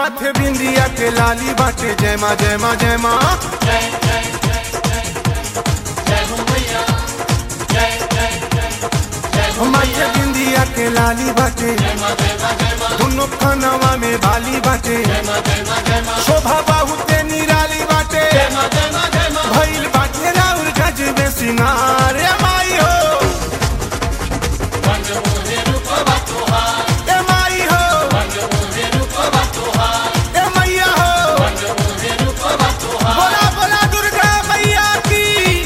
माथे बिंदिया के लाली बाटे जय माँ जय माँ जय माँ माथे बिंदिया के लाली बाटे दोनों खनवा में बाली बाटे शोभा बहुते निराली बाटे भइल बाटे राउर गज में सिंगार ए माई हो ए माई हो ए मैया हो बोला बोला दुर्गा मैया की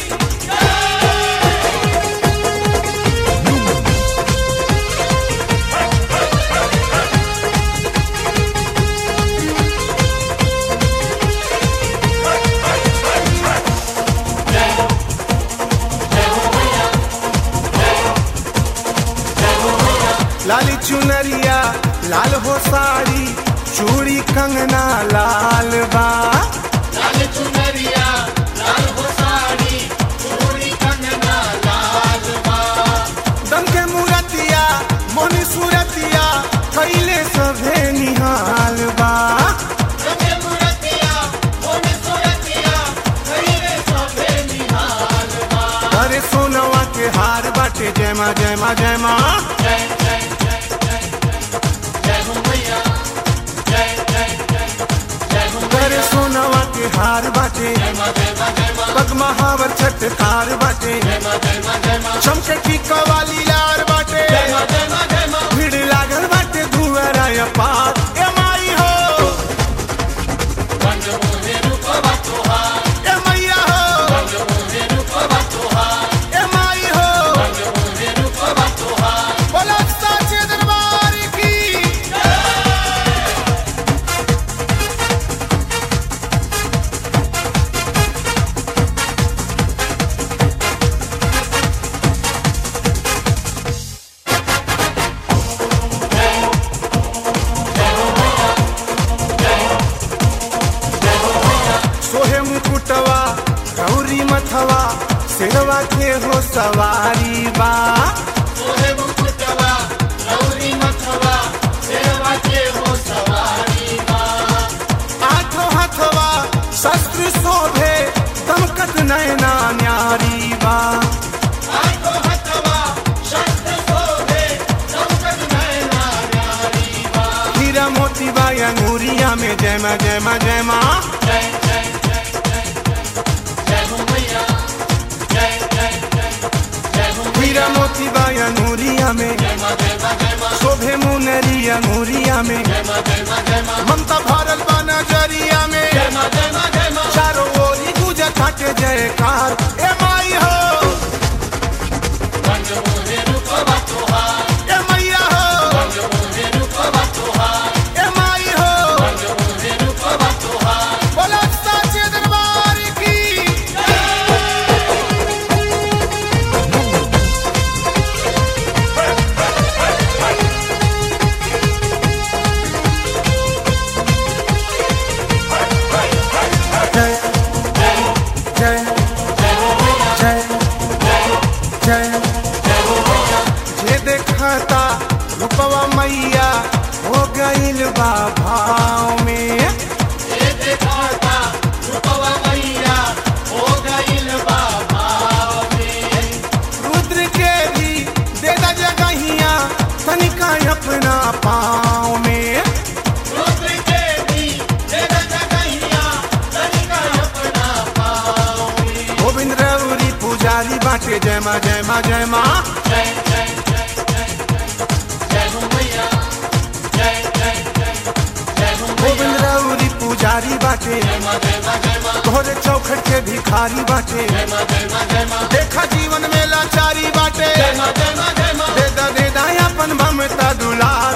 लाली चुनरिया लाल हो साड़ी चूड़ी कंगना लाल बा दम के मूरतिया मोनी सूरतिया कैले सभे निहाल बा अरे सोनवा के हार बाटे जय माँ जय माँ जय माँ अरे सोनवा के हार बाटे पग महावर छटकार बाटे चमके टीका वाली लार बाटे भीड़ लागल बाटे धुआरा पार ए माई हो ए मैया हो ए माई हो बोलो साचे दरबार की सोहे मुकुटवा गौरी मथवा सिरवा के हो सवारी बा आठो हथवा शस्त्र शोभे दमकत नयना न्यारी बा हीरा मोती बा अंगूरिया में जय माँ जय माँ जय माँ हीरा मोती बा अंगूरिया में शोभे मुनरी अंगूरिया में ममता भरल बा नजरिया में चारों ओरी गुजर थाटे जयकार ए माई हो ए मैया हो ए माई हो बोलो साचे दरबार की जय जय जय जय जे देखता रूपवा मैया हो गईल बा भाव में रुद्र के भी दे दा जगहिया तनिका अपना पाँव में गोविंद रौरी पुजारी बाटे जय माँ जय माँ जय माँ गोविंद रौरी पुजारी बाटे तोहरे चौखट के भिखारी बाटे देखा जीवन में लाचारी बाटे दे दा दे दा अपन ममता दुलार